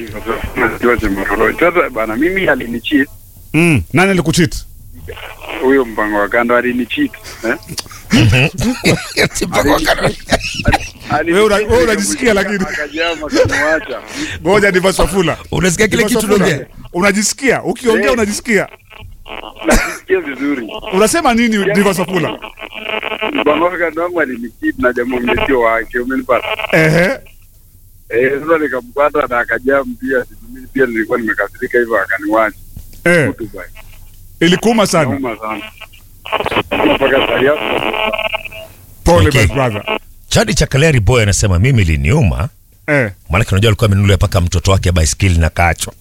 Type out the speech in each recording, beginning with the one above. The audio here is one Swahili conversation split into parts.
Najua Chemororo. Sasa bana, mimi alinicheat Mm. Nani alikucheat? huyo mpango wa kando alinicheat eh? Wewe una- wewe unajisikia lakini. akajama kaniwacha. Ngoja Divas Wafula. Unasikia kile Divas kitu Wafula, unaongea? Unajisikia? Ukiongea Eh. unajisikia? Najisikia vizuri. Unasema nini Divas Wafula? Mpango wa kando wangu alinicheat na jamaa mmetio wake, umenipata? Ehe. Eh, sasa nikampata na akajam pia, mimi pia nilikuwa nimekasirika hivyo akaniwacha. Eh. Mtu baya. Ilikuuma sana. Nauma sana. Mpaka sasa hapo. Pole Okay. my brother. Chadi cha Kaleri Boy anasema mimi liniuma, Eh. maanake unajua alikuwa amenunulia mpaka mtoto wake baiskeli na kacho.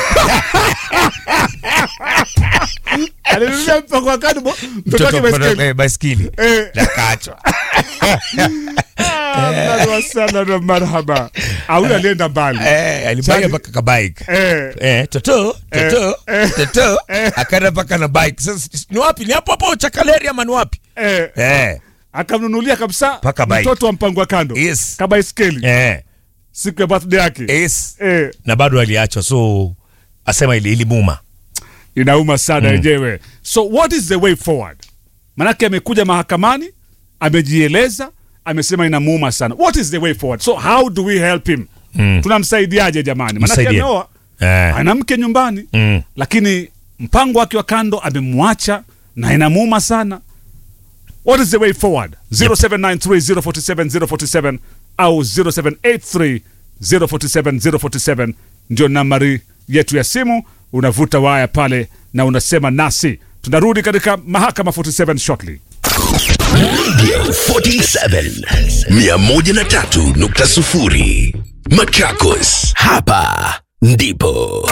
Alinunulia mpango wa kando bo- mtoto wake baiskeli. eh, baiskeli Eh. na kacho. Ahlan wa sahlan wa marhaba. Ah, huyu alienda mbali. Eh, alibaia Chadi- mpaka ka bike. Eh. Eh, toto toto Eh, eh, toto eh. akaenda mpaka na bike. Sasa ni wapi? Ni hapo hapo Chakaleri ama ni wapi? Eh. Eh, Akamnunulia kabisa Paka bike. mtoto wa mpango wa kando. Yes. Kabaiskeli. eh, Siku ya birthday yake. yes. Eh. Na bado aliachwa, so asema ili ilimuma. inauma sana yenyewe so what is the way forward manake amekuja mahakamani amejieleza amesema inamuuma sana what is the way forward so how do we help him Mm. tunamsaidiaje jamani manake Msaidie. ameoa Eh. ana mke nyumbani Mm. lakini mpango wake wa kando amemwacha na inamuuma sana what is the way forward 0793047047 au 0783047047 ndio nambari yetu ya simu unavuta waya pale na unasema nasi tunarudi katika mahakama 47 shortly 47 103.0 Machakos, hapa ndipo